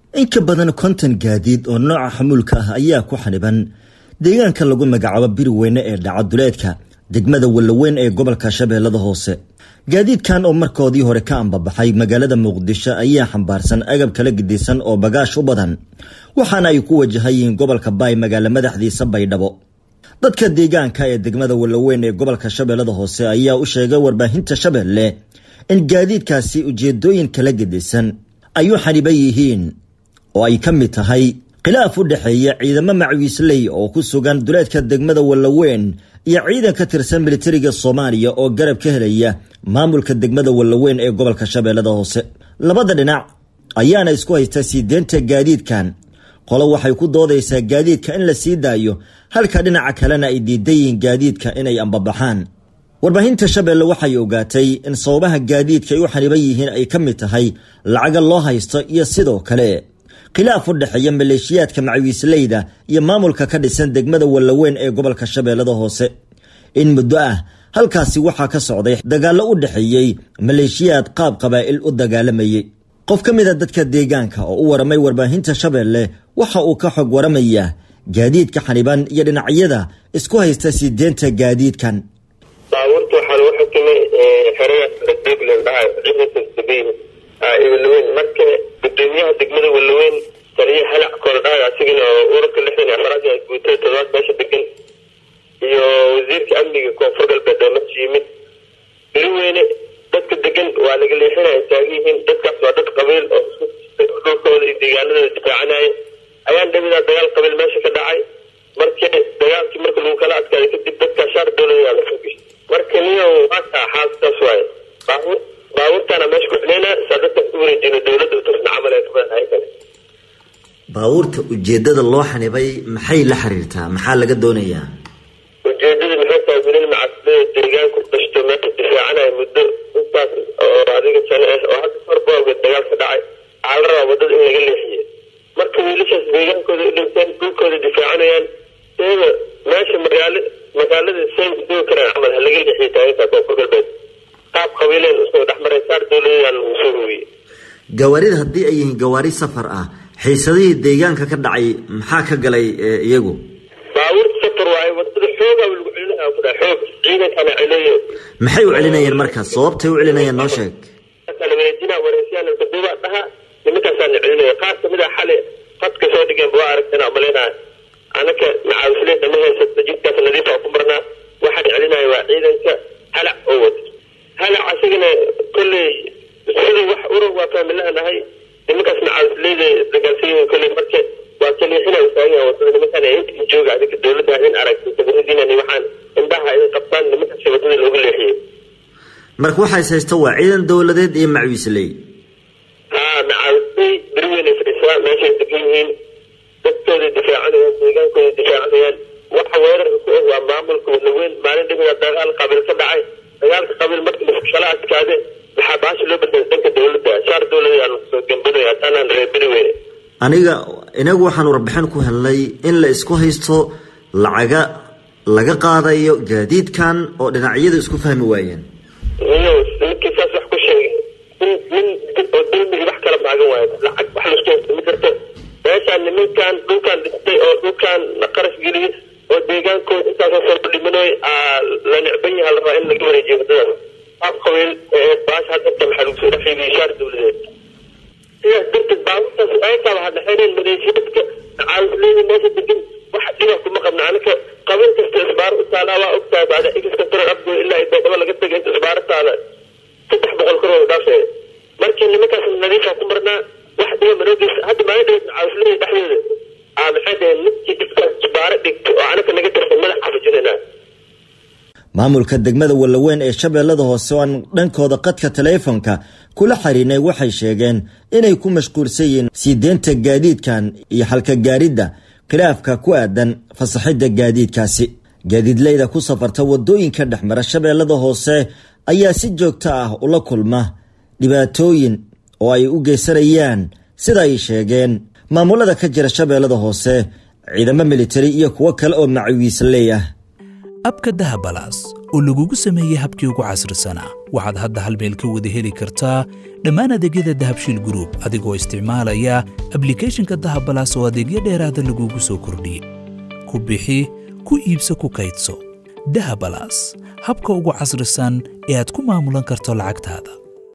in ka badan konton gaadiid oo nooca xamuulka ah ayaa ku xaniban deegaanka lagu magacaabo biriweyne ee dhacaduleedka degmada wallaweyn ee gobolka shabeellada hoose gaadiidkan oo markoodii hore ka ambabaxay magaalada muqdisho ayaa xambaarsan agab kala gedisan oo bagaash u badan waxaana ay ku wajahayihiin gobolka baay magaalo madaxdiisa baydhabo dadka deegaanka ee degmada wallaweyn ee gobolka shabeellada hoose ayaa u sheegay warbaahinta shabeelle in gaadiidkaasi ujeedooyin kala gedisan ay u xaniban yihiin oo ay ka mid tahay khilaaf u dhexeeya ciidamo macwiisley oo ku sugan duleedka degmada wallaweyn iyo ciidan ka tirsan militariga soomaaliya oo garab ka helaya maamulka degmada wallaweyn ee gobolka shabeellada hoose labada dhinac ayaana isku haysta sii deenta gaadiidkan qolo waxay ku doodaysaa gaadiidka in la sii daayo halka dhinaca kalena ay diidan yihiin gaadiidka inay ambabaxaan warbaahinta shabeelle waxay ogaatay in sababaha gaadiidka ay u xaniban yihiin ay ka mid tahay lacaga loo haysto iyo sidoo kale khilaaf u dhexeeya maleeshiyaadka macwiisleyda iyo maamulka ka dhisan degmada wallaweyn ee gobolka shabeellada hoose in muddo ah halkaasi waxaa ka socday dagaallo u dhexeeyey maleeshiyaad qaab qabaa'il u dagaalamayay qof ka mida dadka deegaanka oo u waramay warbaahinta shabeelle waxa uu ka xog waramayaa gaadiidka xaniban iyo dhinacyada isku haysta sii deenta gaadiidkan baabuurta waxaa lagu xukumay xerada deglen dhaha ciidanka sabiil wallaweyn marka gudoomiyaha degmada wallaweyn taliya halac koordhaag asigana oo urarka lixdan iyo afaraad ee guutada todobaad meesha degan iyo wasiirka amniga koonfur galbeed oo meesha yimid beri weyne dadka degan waa laga leexinaya taagan yihiin dadkaas waa dad qabiil oo dhulkooda iyo deegaanadooda difaacanaya ayaan dhamidaa dagaal qabiil meesha ka dhacay marka dagaalkii marka lagu kala adkaaday kadib dadkaa shaar dowlada la fogi marka niyo waakaa xaaskaas waaye baabuur baabuurtaana meesha ku xileyna saa dadkaas u wareejino dowladda utusna camal ee kabahay kale baabuurta ujeedada loo xanibay maxay la xiriirtaa maxaa laga doonayaa ujeedada maxay tahay wiilal macasilada deegaanku dhashto meesha difaacanaya muddo intaas oo adiga sano ah oo hadda farboga dagaal ka dhacay waxaa la rabaa wadada in laga leexiyo marka wiilashaas deegaankooda u dhinteen dhulkooda difaacanayaan iyada meesha magaalo magaalada say dugi karaan camal ha laga leexiyo taageerta koonfur galbeed qaab qabiileen usoo dhexmaray saar dowladayaan lagu soo hooyey gawaarida haddii ay yihiin gawaari safar ah xiisadihii deegaanka ka dhacay maxaa ka galay iyagu baabuurta safar waaye wadada xoogaa lagu celinaya ku dhaha xoog ciidankana celeeyo maxay u celinayeen markaas sababtay u celinayeen noo sheeg kala wareejina wareysiyaan kaduuba dhaha nimankaasaa la celinaya qaar kamid a xale qadka soo dhigeen waa aragteen amaleynaya anaka macaawisle dama haysata jidkaas nadiifa ku marnaa waxaan celinaya waa ciidanka halac oo wada halac asigana kolley sidii wax urur waa faamilaha nahay nimankaas macaawisleyda isdagaalsanyihin kolley marka waa kaliixina taagan wadada nimankaan inta jooga adinka dowladda in aragti sabaradiinani waxaan indhaha ay qabtaan nimankaas wadada looga leexiyey marka waxaa is haysta waa ciidan dowladeed iyo macwiisley haa macaawisley beri weynay fadhisaa meeshay degan yihiin dadkooda difaacanayaan deegaankooda difaacanayaan waxa weerarka ku ah waa maamulka walaweyn maalin dhimiga dagaal qabiil ka dhacay dagaalka qabiil markii laskala adkaade waxaa baasha loo bedelay dhanka dowladda shaar dowladaan soo gambanayo hataanaan reer beri weyne aniga inagu waxaan warbixin ku helnay in la isku haysto lacaga laga qaadayo gaadiidkan oo dhinacyadu isku fahmi waayeen iyo ninkii saas wax ku sheegay nin nin oo dulmigi wax kala maagan waayo lacag wax laisku haysto ma jirto meeshaan nimankan dhulkaan dhistay oo dhulkaan qarash geliyay oo deegaankooda intaasoo soo dhimanoy la necban yaha la rabaa in laga wareejiyo wadadaas qaab qabiil baasha hadda maxaa lagu soo dhexeeyay shaar dowladeed sidaas darteed baabuurtaas aytaa waxaa dhexeyneen maleeshiyaadka caawisleyda meesha degan waxa dhiba kuma qabna anaka qabiil kasta isbaar u taalaa waa ogtahay bacda inkasta tarar abgo ilaa baydhabo laga tegay inta isbaaro taala saddex boqol koroo dhaafee markii nimankaas nadiifa ku marnaa wax dhiba manoogeys hadda maalin dhaweyd caawisleyda dhexdeeda aa maxay dhaheen ninkii dhibkaas isbaaro dhigto oo anaka naga tirsan madax xafijinayna maamulka degmada wallaweyn ee shabeellada hoose oo aan dhankooda qadka taleefonka kula xiriirnay waxay sheegeen inay ku mashquulsan yihiin sii deenta gaadiidkan iyo halka gaaridda khilaafka ku aadan fasaxidda gaadiidkaasi gaadiidleyda ku safarta waddooyinka dhexmara shabeellada hoose ayaa si joogto ah ula kulma dhibaatooyin oo ay u geysanayaan sida ay sheegeen maamulada ka jira shabeellada hoose ciidamo militari iyo kuwo kale oo macawiisley ah abka dahabalaas oo lagugu sameeyey habkii ugu casrisanaa waxaad hadda hal meel ka wada heli kartaa dhammaan adeegyada dahabshiil gruub adigoo isticmaalaya ablikhethonka dahabalaas oo adeegyo dheeraada lagugu soo kordhiyey ku bixi ku iibso ku kaydso dahabalaas habka ugu casrisan ee aad ku maamulan karto lacagtaada